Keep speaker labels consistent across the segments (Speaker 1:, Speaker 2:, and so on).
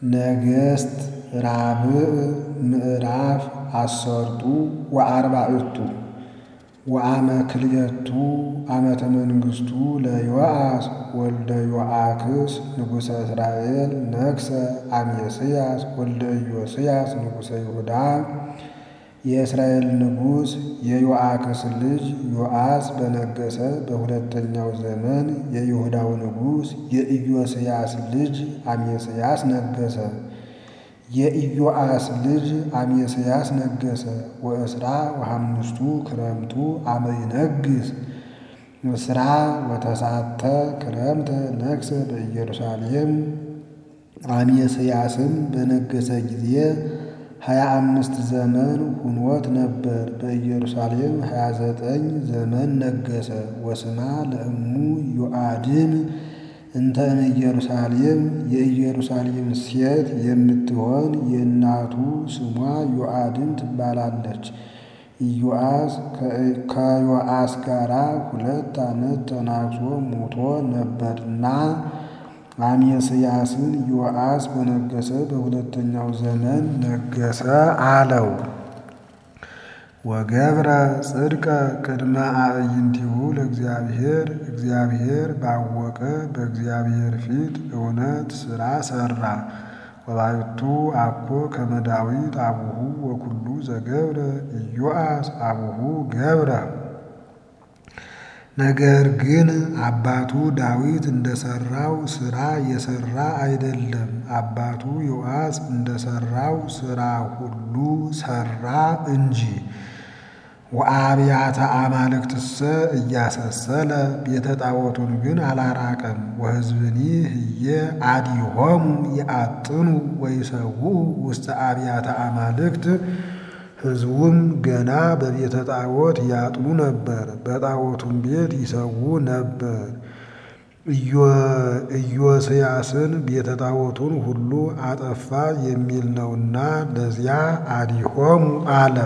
Speaker 1: ነገሥት ራብዕ ምዕራፍ አሰርቱ ወአርባዕቱ ወአመ ክልኤቱ ዓመተ መንግሥቱ ለዮአስ ወልደ ዮአክስ ንጉሠ እስራኤል ነግሠ አሜስያስ ወልደ ኢዮስያስ ንጉሠ ይሁዳ የእስራኤል ንጉሥ የዮአክስ ልጅ ዮአስ በነገሠ በሁለተኛው ዘመን የይሁዳው ንጉሥ የኢዮስያስ ልጅ አሜስያስ ነገሠ። የኢዮአስ ልጅ አሜስያስ ነገሠ። ወእስራ ወሐምስቱ ክረምቱ አመ ይነግሥ እስራ ወተሳተ ክረምተ ነግሠ በኢየሩሳሌም። አሜስያስም በነገሠ ጊዜ ሀያ አምስት ዘመን ሁኖት ነበር። በኢየሩሳሌም ሀያ ዘጠኝ ዘመን ነገሠ። ወስማ ለእሙ ዮአድን እንተ እምኢየሩሳሌም የኢየሩሳሌም ሴት የምትሆን የእናቱ ስሟ ዮአድን ትባላለች። ኢዮአስ ከዮአስ ጋራ ሁለት ዓመት ተናግሶ ሙቶ ነበርና አሜስያስን ዮአስ በነገሠ በሁለተኛው ዘመን ነገሠ አለው። ወገብረ ጽድቀ ቅድመ አዕይንቲሁ ለእግዚአብሔር እግዚአብሔር ባወቀ በእግዚአብሔር ፊት እውነት ሥራ ሠራ። ወባሕቱ አኮ ከመ ዳዊት አቡሁ ወኩሉ ዘገብረ ኢዮአስ አቡሁ ገብረ። ነገር ግን አባቱ ዳዊት እንደሠራው ሥራ የሠራ አይደለም። አባቱ ዮአስ እንደሠራው ሥራ ሁሉ ሠራ እንጂ። ወአብያተ አማልክትሰ እያሰሰለ ቤተ ጣዖቱን ግን አላራቀም። ወሕዝብኒ ህየ አዲሆሙ የአጥኑ ወይሰውኡ ውስተ አብያተ አማልክት ሕዝቡም ገና በቤተ ጣዖት ያጥኑ ነበር፣ በጣዖቱም ቤት ይሰዉ ነበር። ኢዮስያስን ቤተ ጣዖቱን ሁሉ አጠፋ የሚል ነውና ለዚያ አዲሆሙ አለ።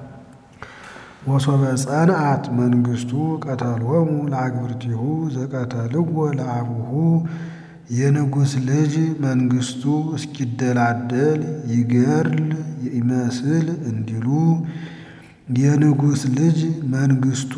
Speaker 1: ወሶበ ጸንዐት መንግሥቱ ቀተሎሙ ለአግብርቲሁ ዘቀተልዎ ለአቡሁ የንጉሥ ልጅ መንግሥቱ እስኪደላደል ይገድል ይመስል እንዲሉ የንጉሥ ልጅ መንግሥቱ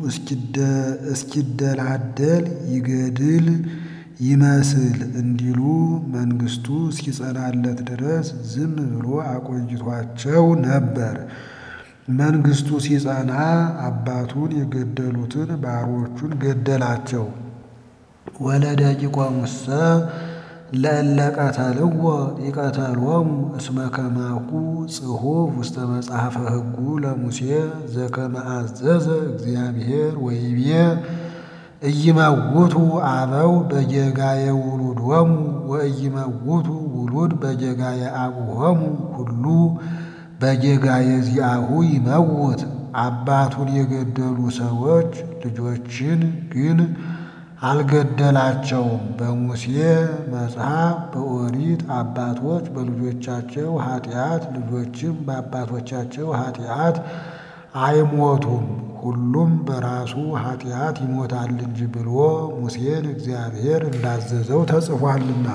Speaker 1: እስኪደላደል ይገድል ይመስል እንዲሉ መንግሥቱ እስኪጸናለት ድረስ ዝም ብሎ አቆይቷቸው ነበር። መንግሥቱ ሲጸና አባቱን የገደሉትን ባሮቹን ገደላቸው። ወለደቂቆሙሰ ለእለ ቀተልዎ ይቀተሎሙ እስመ ከማሁ ጽሑፍ ውስተ መጽሐፈ ሕጉ ለሙሴ ዘከመ አዘዘ እግዚአብሔር ወይቤ ኢይመውቱ አበው በጌጋየ ውሉዶሙ ወኢይመውቱ ውሉድ በጌጋየ አቡሆሙ ሁሉ በጌጋየ ዚአሁ ይመውት። አባቱን የገደሉ ሰዎች ልጆችን ግን አልገደላቸውም። በሙሴ መጽሐፍ በኦሪት አባቶች በልጆቻቸው ኃጢአት ልጆችም በአባቶቻቸው ኃጢአት አይሞቱም፣ ሁሉም በራሱ ኃጢአት ይሞታል እንጂ ብሎ ሙሴን እግዚአብሔር እንዳዘዘው ተጽፏልና።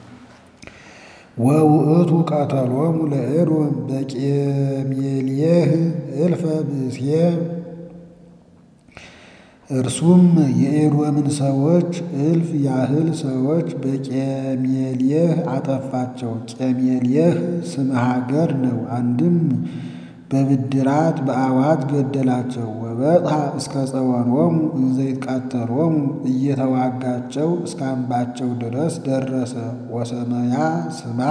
Speaker 1: ወውእቱ ቀተሎሙ ለኤዶም በቄሜልየህ እልፈ ብእሴ እርሱም የኤዶምን ሰዎች እልፍ ያህል ሰዎች በቄሜልየህ አጠፋቸው። ቄሜልየህ ስም ሀገር ነው። አንድም በብድራት በአዋጅ ገደላቸው። ወበጽሐ እስከ ጸወኖሙ እንዘ ይትቃተሎሙ እየተዋጋቸው እስከ አምባቸው ድረስ ደረሰ። ወሰመያ ስማ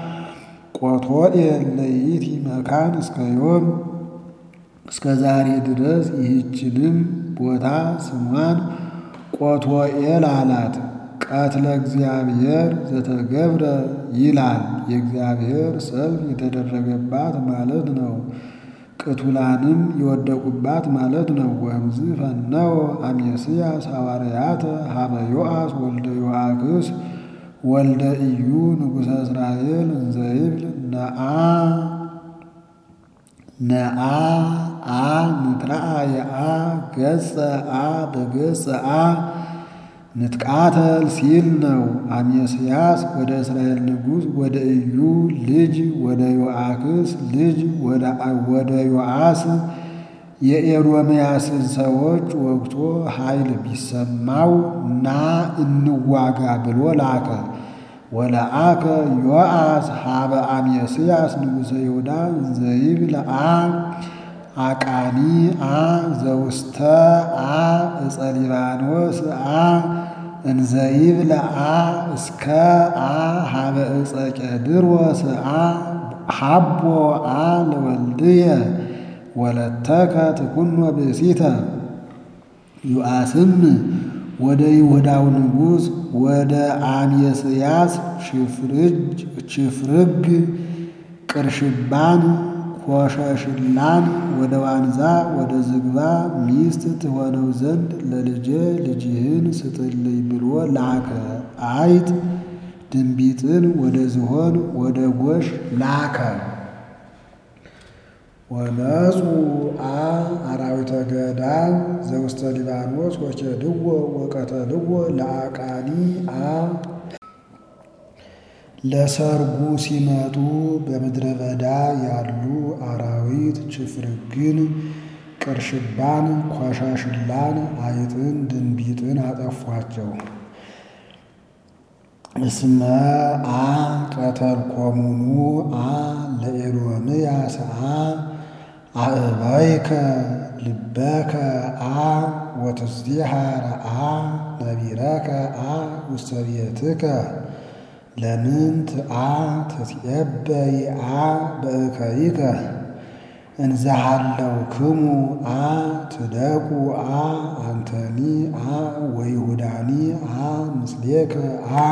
Speaker 1: ቆቶኤል ለይእቲ መካን እስከ ዮም እስከ ዛሬ ድረስ ይህችንም ቦታ ስሟን ቆቶኤል አላት። ቀትለ እግዚአብሔር ዘተገብረ ይላል። የእግዚአብሔር ሰልፍ የተደረገባት ማለት ነው። ቅቱላንም የወደቁባት ማለት ነው። ወእምዝ ፈነወ አሜስያስ ሐዋርያተ ሀበ ዮአስ ወልደ ዮአክስ ወልደ ኢዩ ንጉሠ እስራኤል እንዘ ይብል ነአ ነአ አ ምትረአ የአ ገጸ አ በገጸ አ ንትቃተል ሲል ነው። አሜስያስ ወደ እስራኤል ንጉሥ ወደ ኢዩ ልጅ ወደ ዮአክስ ልጅ ወደ ዮአስ የኤዶምያስን ሰዎች ወግቶ ኃይል ቢሰማው ና እንዋጋ ብሎ ላከ። ወለአከ ዮአስ ሀበ አሜስያስ ንጉሠ ይሁዳ ዘይብል አ አቃኒ አ ዘውስተ አ እፀ ሊባኖስ አ እንዘይብል አ እስከ አ ሀበ እፀ ቄድሮስ አ ሀቦ አ ለወልድየ ወለተከ ትኩኖ ብእሲተ ዮአስም ወደ ይሁዳው ንጉሥ ወደ አሜስያስ ችፍርግ ቅርሽባን ኮሸሽላን ወደ ዋንዛ ወደ ዝግባ ሚስት ትሆነው ዘንድ ለልጄ ልጅህን ስጥልኝ ብሎ ላከ። አይጥ ድንቢጥን ወደ ዝሆን ወደ ጎሽ ላከ። ወነጹ አ አራዊተ ገዳም ዘውስተ ሊባኖስ ወኬድዎ ወቀተልዎ ለአቃኒ አ ለሰርጉ ሲመጡ በምድረ በዳ ያሉ አራዊት ችፍርግን፣ ቅርሽባን፣ ኮሻሽላን፣ አይጥን፣ ድንቢጥን አጠፏቸው። እስመ አ ቀተልኮሙኑ አ ለኤዶምያስ አ አእበይከ ልበከ አ ወትስቲሃረ አ ነቢረከ አ ውስተ ቤትከ ለምንት አ ትትዔበይ አ በእከይከ እንዘሃለው ክሙ አ ትደቁ አ አንተኒ አ ወይሁዳኒ አ ምስሌከ አ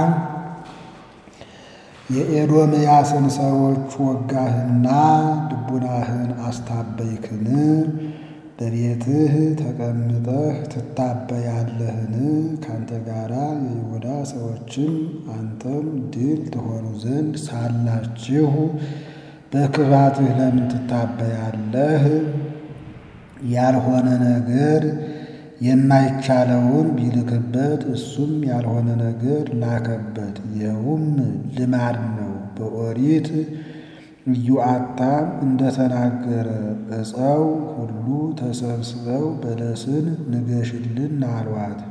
Speaker 1: የኤዶምያስን ሰዎች ወጋህና ልቡናህን አስታበይክን? በቤትህ ተቀምጠህ ትታበያለህን? ካንተ ጋራ የይሁዳ ሰዎችም አንተም ድል ትሆኑ ዘንድ ሳላችሁ በክፋትህ ለምን ትታበያለህ? ያልሆነ ነገር የማይቻለውን ቢልክበት እሱም ያልሆነ ነገር ላከበት። ይኸውም ልማድ ነው። በኦሪት ኢዮአታም እንደተናገረ ዕፀው ሁሉ ተሰብስበው በለስን ንገሽልን አሏት።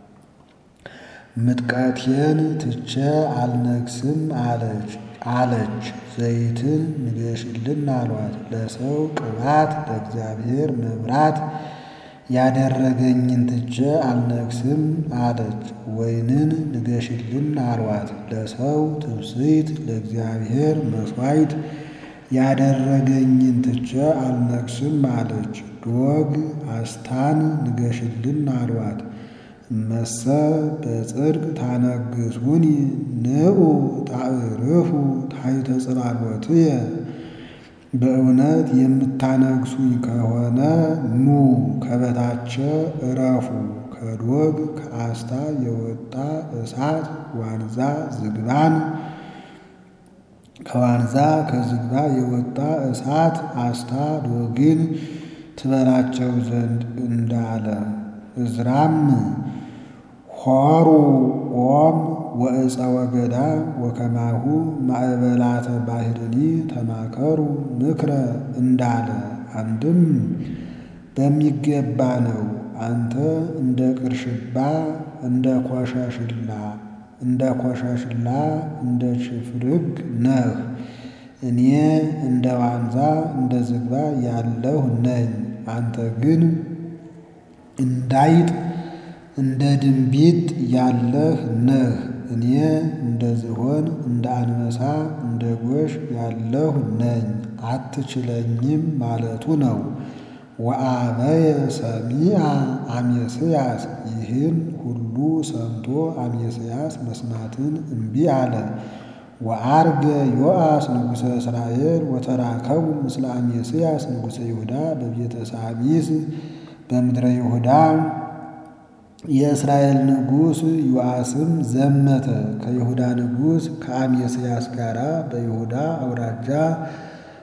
Speaker 1: ምጥቀቴን ትቼ አልነግስም አለች አለች። ዘይትን ንገሽልን አሏት። ለሰው ቅባት ለእግዚአብሔር መብራት ያደረገኝን ትቼ አልነግስም አለች። ወይንን ንገሽልን አሏት። ለሰው ትብስይት ለእግዚአብሔር መሥዋዕት ያደረገኝን ትቼ አልነግስም አለች። ዶግ አስታን ንገሽልን አሏት። እመሰ በጽድቅ ታነግሱኒ ንዑ ታዕርፉ ታሕተ ጽላሎትየ በእውነት የምታነግሱኝ ከሆነ ኑ ከበታቸ እረፉ። ከዶግ ከአስታ የወጣ እሳት ዋንዛ ዝግባን ከዋንዛ ከዝግባ የወጣ እሳት አስታ ዶግን ትበላቸው ዘንድ እንዳለ እዝራም ሖሩ ኦም ወእፀ ወገዳ ወከማሁ ማዕበላተ ባህርኒ ተማከሩ ምክረ እንዳለ አንድም በሚገባ ነው። አንተ እንደ ቅርሽባ እንደ ኮሸሽላ እንደ ኮሸሽላ እንደ ችፍርግ ነህ። እኔ እንደ ዋንዛ እንደ ዝግባ ያለሁ ነኝ። አንተ ግን እንዳይጥ እንደ ድንቢጥ ያለህ ነህ። እኔ እንደ ዝሆን እንደ አንበሳ እንደ ጎሽ ያለሁ ነኝ። አትችለኝም ማለቱ ነው። ወአበየ ሰሚዐ አሜስያስ ይህን ሁሉ ሰምቶ አሜስያስ መስማትን እምቢ አለ። ወዐርገ ዮአስ ንጉሠ እስራኤል ወተራከቡ ምስለ አሜስያስ ንጉሠ ይሁዳ በቤተ ሳሚስ በምድረ ይሁዳ የእስራኤል ንጉሥ ዮአስም ዘመተ ከይሁዳ ንጉሥ ከአሜስያስ ጋር በይሁዳ አውራጃ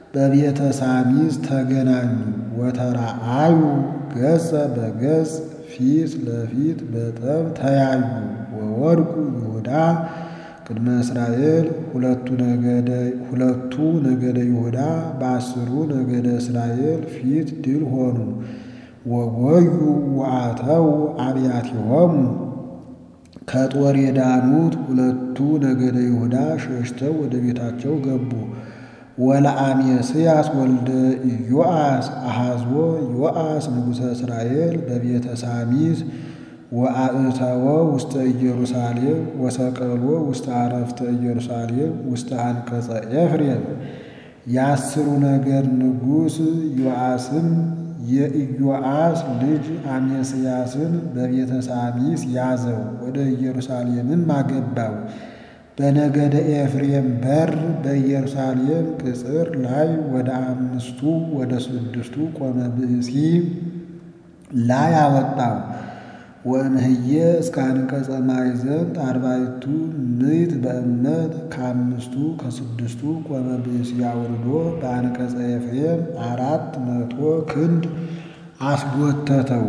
Speaker 1: በቤተ ሳሚስ ተገናኙ። ወተራአዩ ገጸ በገጽ ፊት ለፊት በጠብ ተያዩ። ወወድቁ ይሁዳ ቅድመ እስራኤል ሁለቱ ነገደ ይሁዳ በአስሩ ነገደ እስራኤል ፊት ድል ሆኑ። ወጎዩ ወአተው አብያቲሆሙ ከጦር የዳኑት ሁለቱ ነገደ ይሁዳ ሸሽተው ወደ ቤታቸው ገቡ። ወለአሜስያስ ወልደ ኢዮአስ አሐዝቦ ዮአስ ንጉሠ እስራኤል በቤተ ሳሚስ ወአእተወ ውስተ ኢየሩሳሌም ወሰቀሎ ውስተ አረፍተ ኢየሩሳሌም ውስተ አንቀጸ ኤፍሬም። የአስሩ ነገድ ንጉሥ ዮአስም የኢዮአስ ልጅ አሜስያስን በቤተ ሳሚስ ያዘው፣ ወደ ኢየሩሳሌምም አገባው። በነገደ ኤፍሬም በር በኢየሩሳሌም ቅጽር ላይ ወደ አምስቱ ወደ ስድስቱ ቆመ ብእሲ ላይ አወጣው። ወእምህየ እስከ አንቀጸ ማዕዘን አርባዕቱ ምዕት በእምነት ከአምስቱ ከስድስቱ ቆመ ብእሲ አውርዶ በአንቀጸ ኤፍሬም አራት መቶ ክንድ አስጎተተው።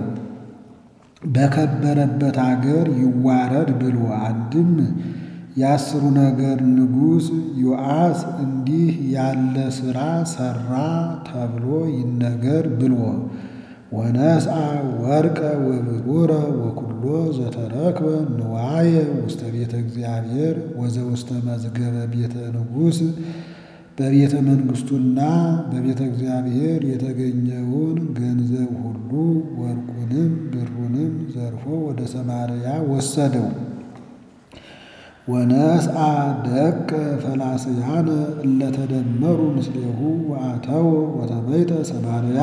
Speaker 1: በከበረበት አገር ይዋረድ ብሎ አንድም የአስሩ ነገድ ንጉሥ ዮአስ እንዲህ ያለ ሥራ ሠራ ተብሎ ይነገር ብሎ ወነስአ ወርቀ ወብሩረ ወኩሎ ዘተረክበ ንዋየ ውስተ ቤተ እግዚአብሔር ወዘውስተ መዝገበ ቤተ ንጉሥ በቤተ መንግሥቱና በቤተ እግዚአብሔር የተገኘውን ገንዘብ ሁሉ ወርቁንም ብሩንም ዘርፎ ወደ ሰማርያ ወሰደው። ወነስአ ደቀ ፈላስያነ እለተደመሩ ምስሌሁ ወአተው ወተመይተ ሰማርያ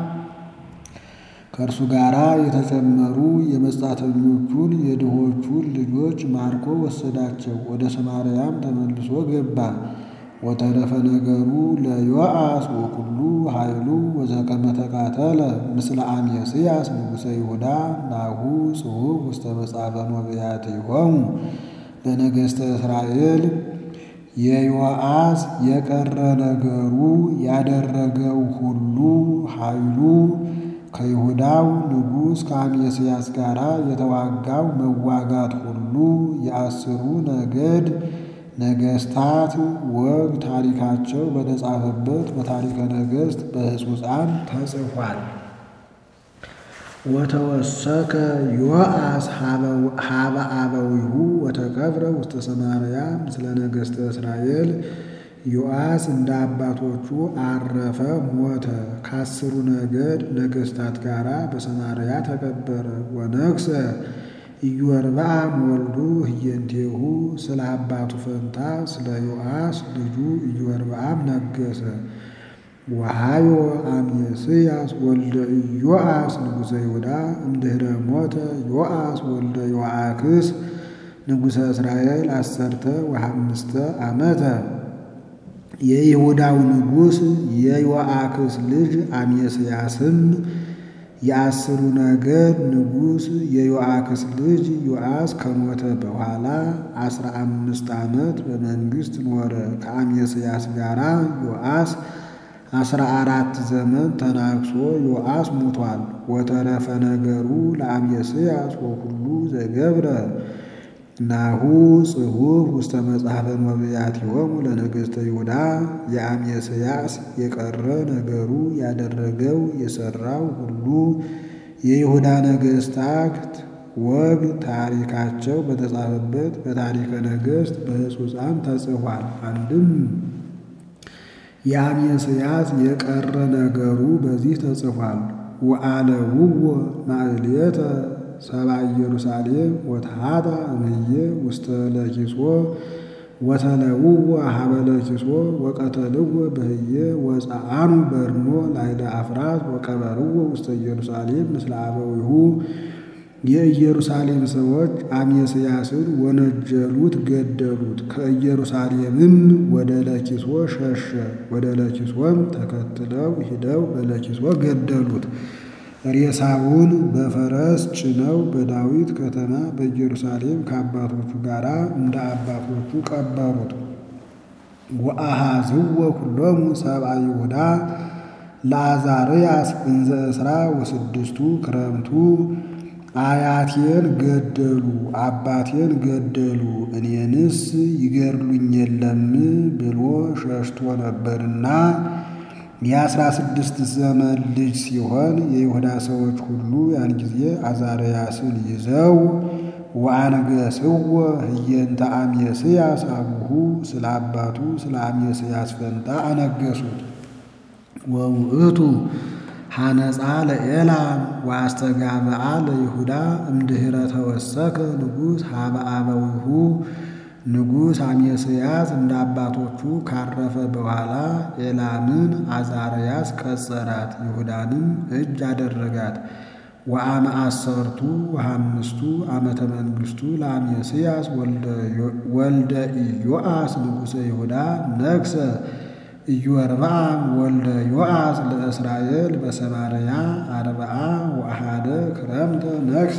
Speaker 1: ከእርሱ ጋር የተጨመሩ የመጻተኞቹን የድሆቹን ልጆች ማርኮ ወሰዳቸው። ወደ ሰማርያም ተመልሶ ገባ። ወተረፈ ነገሩ ለዮአስ ወኩሉ ኃይሉ ወዘከመ ተቃተለ ምስለ አሜስያስ ንጉሠ ይሁዳ ናሁ ጽሑፍ ውስተ መጽሐፈ ነቢያቲሆሙ ለነገሥተ እስራኤል የዮአስ የቀረ ነገሩ ያደረገው ሁሉ ኃይሉ ከይሁዳው ንጉሥ ከአሜስያስ ጋር የተዋጋው መዋጋት ሁሉ የአስሩ ነገድ ነገሥታት ወግ ታሪካቸው በተጻፈበት በታሪከ ነገሥት በሕጹፃን ተጽፏል። ወተወሰከ ዮአስ ሀበ አበዊሁ ወተቀብረ ውስተ ሰማርያ ምስለ ነገሥተ እስራኤል ዮአስ እንደ አባቶቹ አረፈ፣ ሞተ። ከአስሩ ነገድ ነገሥታት ጋር በሰማርያ ተቀበረ። ወነግሰ ኢዮርብዓም ወልዱ ህየንቴሁ ስለ አባቱ ፈንታ ስለ ዮአስ ልጁ ኢዮርብዓም ነገሰ። ወሃዮ አሜስያስ ወልደ ኢዮአስ ንጉሠ ይሁዳ እምድኅረ ሞተ ዮአስ ወልደ ዮአክስ ንጉሠ እስራኤል አሰርተ ወሐምስተ ዓመተ የይሁዳው ንጉሥ የዮአክስ ልጅ አሜስያስም የአስሩ ነገድ ንጉሥ የዮአክስ ልጅ ዮአስ ከሞተ በኋላ አስራ አምስት ዓመት በመንግሥት ኖረ። ከአሜስያስ ጋር ዮአስ አስራ አራት ዘመን ተናግሶ ዮአስ ሙቷል። ወተረፈ ነገሩ ለአሜስያስ ወኩሉ ዘገብረ ናሁ ጽሑፍ ውስተ መጽሐፈ ነቢያቲሆሙ ለነገሥተ ይሁዳ የአሜስያስ የቀረ ነገሩ ያደረገው የሠራው ሁሉ የይሁዳ ነገሥታት ወግ ታሪካቸው በተጻፈበት በታሪከ ነገሥት በሕጹፃን ተጽፏል። አንድም የአሜስያስ የቀረ ነገሩ በዚህ ተጽፏል። ወአለውዎ ማዕሌተ ሰባ ኢየሩሳሌም ወተሃታ እምዬ ውስተ ለኪሶ ወተለውዎ ሀበ ለኪሶ ወቀተልዎ በህየ ወፀአኑ በርኖ ላይለ አፍራት ወቀበርዎ ውስተ ኢየሩሳሌም ምስለ አበዊሁ የኢየሩሳሌም ሰዎች አሜስያስን ወነጀሉት፣ ገደሉት። ከኢየሩሳሌምም ወደ ለኪሶ ሸሸ። ወደ ለኪሶም ተከትለው ሂደው በለኪሶ ገደሉት። ሬሳውን በፈረስ ጭነው በዳዊት ከተማ በኢየሩሳሌም ከአባቶቹ ጋር እንደ አባቶቹ ቀበሩት። ወአሃዝዎ ኩሎሙ ሰብአ ይሁዳ ለአዛርያስ እንዘ እስራ ወስድስቱ ክረምቱ አያቴን ገደሉ፣ አባቴን ገደሉ፣ እኔንስ ይገድሉኝ የለም ብሎ ሸሽቶ ነበርና የአስራ ስድስት ዘመን ልጅ ሲሆን የይሁዳ ሰዎች ሁሉ ያን ጊዜ አዛርያስን ይዘው ወአንገሥዎ ህየንተ አሜስያስ አቡሁ ስለ አባቱ ስለ አሜስያስ ፈንታ አነገሱት። ወውእቱ ሐነጻ ለኤላም ወአስተጋብአ ለይሁዳ እምድኅረ ተወሰከ ንጉሥ ሀበ አበዊሁ ንጉሥ አሜስያስ እንደ አባቶቹ ካረፈ በኋላ ኤላምን አዛርያስ ቀጸራት፣ ይሁዳንም እጅ አደረጋት። ወአመ አሰርቱ ወሐምስቱ ዓመተ መንግሥቱ ለአሜስያስ ወልደ ኢዮአስ ንጉሠ ይሁዳ ነግሠ ኢዮርብዓም ወልደ ዮአስ ለእስራኤል በሰማርያ አርብዓ ወአሐደ ክረምተ ነግሠ።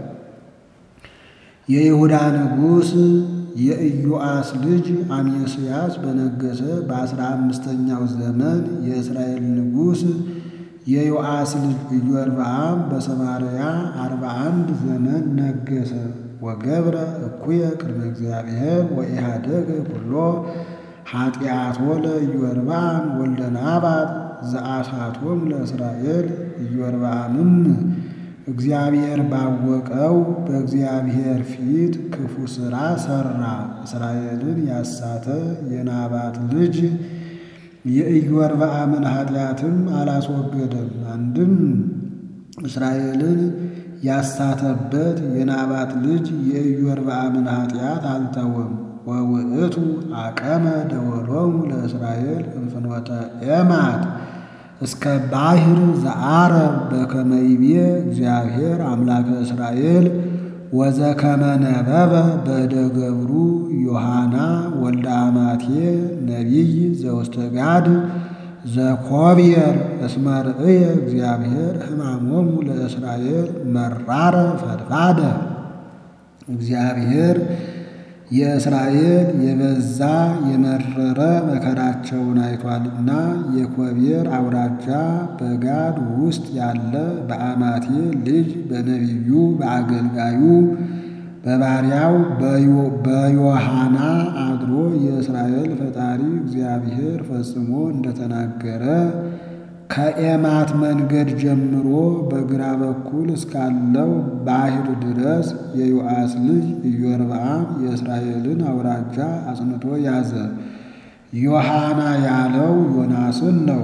Speaker 1: የይሁዳ ንጉሥ የኢዮአስ ልጅ አሜስያስ በነገሰ በአስራ አምስተኛው ዘመን የእስራኤል ንጉሥ የዮአስ ልጅ ኢዮርብዓም በሰማርያ አርባ አንድ ዘመን ነገሰ። ወገብረ እኩየ ቅድመ እግዚአብሔር ወኢሃደገ ኩሎ ኃጢአቶ ለኢዮርብዓም ወልደ ናባጥ ዘአሳቶም ለእስራኤል ኢዮርብዓምም እግዚአብሔር ባወቀው በእግዚአብሔር ፊት ክፉ ሥራ ሠራ። እስራኤልን ያሳተ የናባጥ ልጅ የኢዮርብዓምን ኃጢአትም አላስወገደም። አንድም እስራኤልን ያሳተበት የናባጥ ልጅ የኢዮርብዓምን ኃጢአት አልተወም። ወውእቱ አቀመ ደወሎሙ ለእስራኤል እንፍኖተ ኤማት እስከ ባሕር ዘዓረብ በከመ ይቤ እግዚአብሔር አምላከ እስራኤል ወዘከመ ነበበ በእደ ገብሩ ዮሐና ወልደ አማቴ ነቢይ ዘውስተ ጋድ ዘኮብየር እስመ ርእየ እግዚአብሔር ሕማሞሙ ለእስራኤል መራረ ፈድፋደ እግዚአብሔር የእስራኤል የበዛ የመረረ መከራቸውን አይቷልና የኮብየር አውራጃ በጋድ ውስጥ ያለ በአማቴ ልጅ በነቢዩ በአገልጋዩ በባሪያው በዮሐና አድሮ የእስራኤል ፈጣሪ እግዚአብሔር ፈጽሞ እንደተናገረ ከኤማት መንገድ ጀምሮ በግራ በኩል እስካለው ባሕር ድረስ የዮአስ ልጅ ኢዮርብዓም የእስራኤልን አውራጃ አጽንቶ ያዘ። ዮሐና ያለው ዮናስን ነው።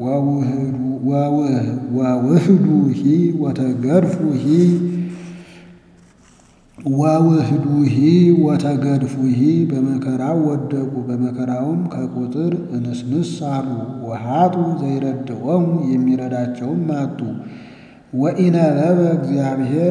Speaker 1: ወውህዱ ሂ ወተገድፉ ሂ ወውህዱ ሂ ወተገድፉ ሂ በመከራው ወደቁ፣ በመከራውም ከቁጥር እንስንስ አሉ። ወሃጡ ዘይረድዖሙ የሚረዳቸውም አጡ። ወኢነበበ እግዚአብሔር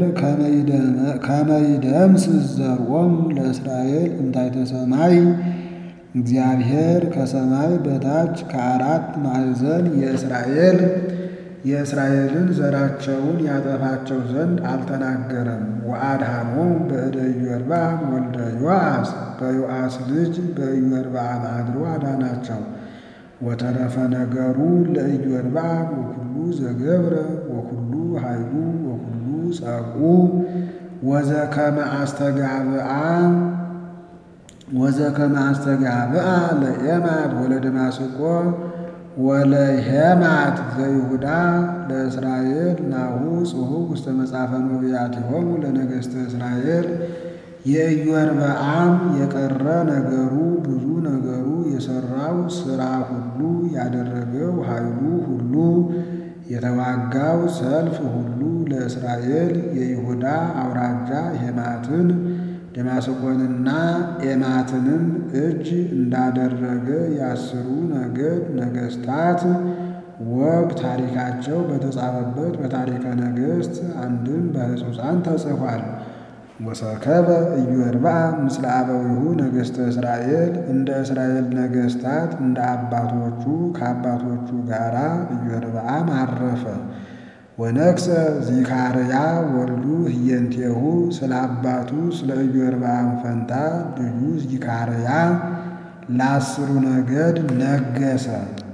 Speaker 1: ከመይደምስስ ዘርዖሙ ለእስራኤል እንታይተ ሰማይ እግዚአብሔር ከሰማይ በታች ከአራት ማዕዘን የእስራኤል የእስራኤልን ዘራቸውን ያጠፋቸው ዘንድ አልተናገረም። ወአድኃኖሙ በእደ ኢዮርብዓም ወልደ ዮአስ በዮአስ ልጅ በኢዮርብዓም አድሮ አዳናቸው። ወተረፈ ነገሩ ለኢዮርብዓም ወኩሉ ዘገብረ ወኩሉ ኃይሉ ወኩሉ ጸቁ ወዘከመ አስተጋብአ ወዘከመ አስተጋብአ ለኤማት ወለደማስቆ ወለሄማት ዘይሁዳ ለእስራኤል ናሁ ጽሑፍ ውስተ መጽሐፈ ነቢያቲሆሙ ለነገሥተ እስራኤል የኢዮርብዓም የቀረ ነገሩ ብዙ ነገሩ የሠራው ሥራ ሁሉ ያደረገው ኃይሉ ሁሉ የተዋጋው ሰልፍ ሁሉ ለእስራኤል የይሁዳ አውራጃ ሄማትን ደማስቆንና ኤማትንም እጅ እንዳደረገ የአስሩ ነገድ ነገሥታት ወግ ታሪካቸው በተጻፈበት በታሪከ ነገሥት አንድም በሕጹሳን ተጽፏል። ወሰከበ ኢዮርብዓም ምስለ አበዊሁ ነገሥተ እስራኤል እንደ እስራኤል ነገሥታት እንደ አባቶቹ ከአባቶቹ ጋር ኢዮርብዓም አረፈ። ወነግሠ ዚካርያ ወልዱ ህየንቴሁ ስለ አባቱ ስለ ኢዮርብዓም ፈንታ ልጁ ዚካርያ ለአስሩ ነገድ ነገሰ።